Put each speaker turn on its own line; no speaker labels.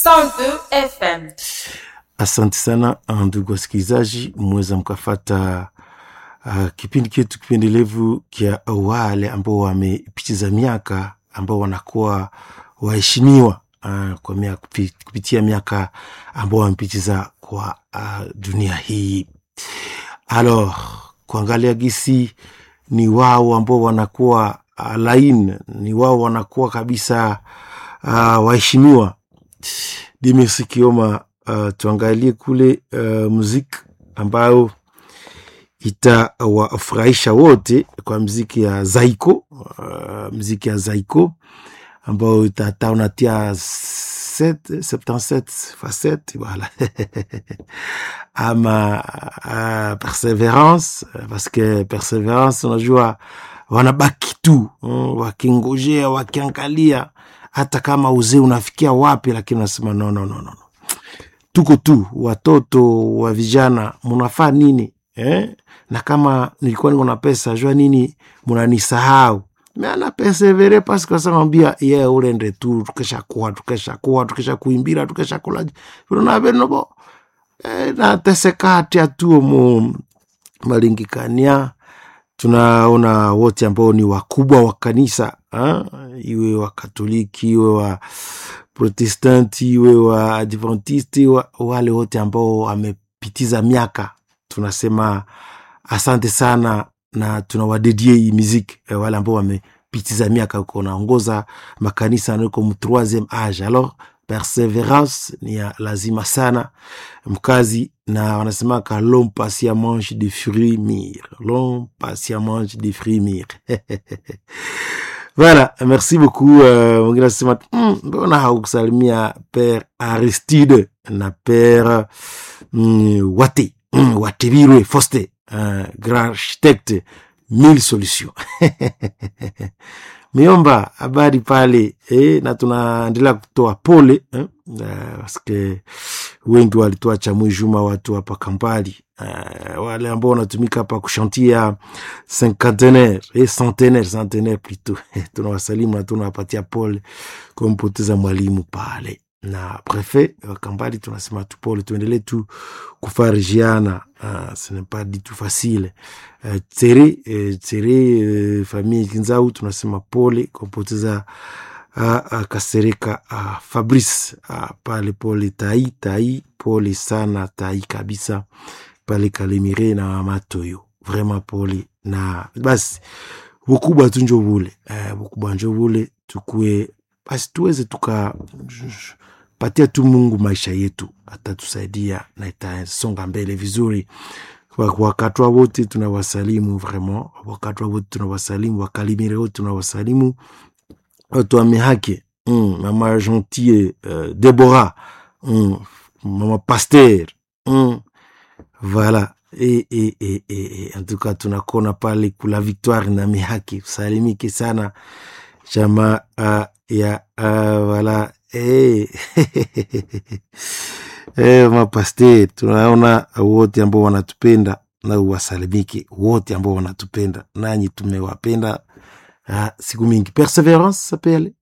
102 FM.
Asante sana ndugu wasikilizaji, mweza mkafata uh, kipindi chetu kipendelevu kya wale ambao wamepitiza miaka ambao wanakuwa waheshimiwa uh, kwa miaka, kupitia miaka ambao wamepitiza kwa uh, dunia hii. Alors kuangalia gisi ni wao ambao wanakuwa uh, lain ni wao wanakuwa kabisa uh, waheshimiwa Dimisi Kioma. Uh, tuangalie kule uh, muziki ambayo itawafurahisha wote kwa mziki ya Zaiko uh, mziki ya Zaiko ambayo itata unatia 77 facette voilà ama uh, perseverance parce que perseverance unajua wanabaki tu uh, wakingojea wakiangalia hata kama uzee unafikia wapi, lakini unasema no, no, no, no. Tuko tu watoto wa vijana, munafaa nini eh? na kama nilikuwa niko na pesa jua nini munanisahau meana persevere pasi kwasamwambia ye yeah, urende tu tukeshakuwa tukeshakuwa tukesha kuimbira tukesha kulaji vinonavenovo eh, natesekati atuo mu malingikania tunaona wote ambao ni wakubwa wa kanisa ha? iwe wa Katoliki iwe wa Protestanti iwe wa Adventisti wa, wale wote ambao wamepitiza miaka, tunasema asante sana na tunawadedie hii muziki eh, wale ambao wamepitiza miaka uko naongoza makanisa niko mu troisieme age alors perseverance ni ya lazima sana mkazi, na wanasemaka l'homme patient mange des fruits mûrs, l'homme patient mange des fruits mûrs. Voilà, merci beaucoup. Mwingine uh, anasema mbona mm, haukusalimia Père Aristide na Père mm, Wate mm, Watebirwe Foste uh, grand architecte mille solutions miomba habari pale eh, na tunaendelea kutoa pole eh, paske wengi walituacha mwijuma watu hapa Kampali uh, wale ambao wanatumika hapa kushantia cinquantenaire eh, centenaire centenaire plutôt tunawasalimu na tunawapatia pole kwa mpoteza mwalimu pale na prefet wa Kampali tunasema tu pole, tuendelee tu kufarijiana. Uh, ce n'est pas du tout facile uh, tere uh, tere uh, famille Kinzau tunasema pole kwa kupoteza uh, uh, Kasereka uh, Fabrice uh, pale pole tai tai, pole sana tai kabisa pale Kalemire na Matoyo, vraiment pole na basi bukubwa tu njo bule uh, bukubwa njo bule tukue basi tuweze tuka patia tu Mungu maisha yetu, atatusaidia na itasonga mbele vizuri. Wakatwa wote tunawasalimu vraiment, wakatwa wote tunawasalimu, wakalimire wote tunawasalimu, watu wa mihake mm, mama Gentille uh, Deborah mm, mama Pasteur mm, voilà e, e, e, e, en tout cas tunakona pale kula Victoire na mihake, salimike sana chama uh, ya uh, voilà Hey. Hey, mapaste tunaona wote ambao wanatupenda na uwasalimike wote ambao wanatupenda, nanyi tumewapenda uh, siku mingi. Perseverance sapele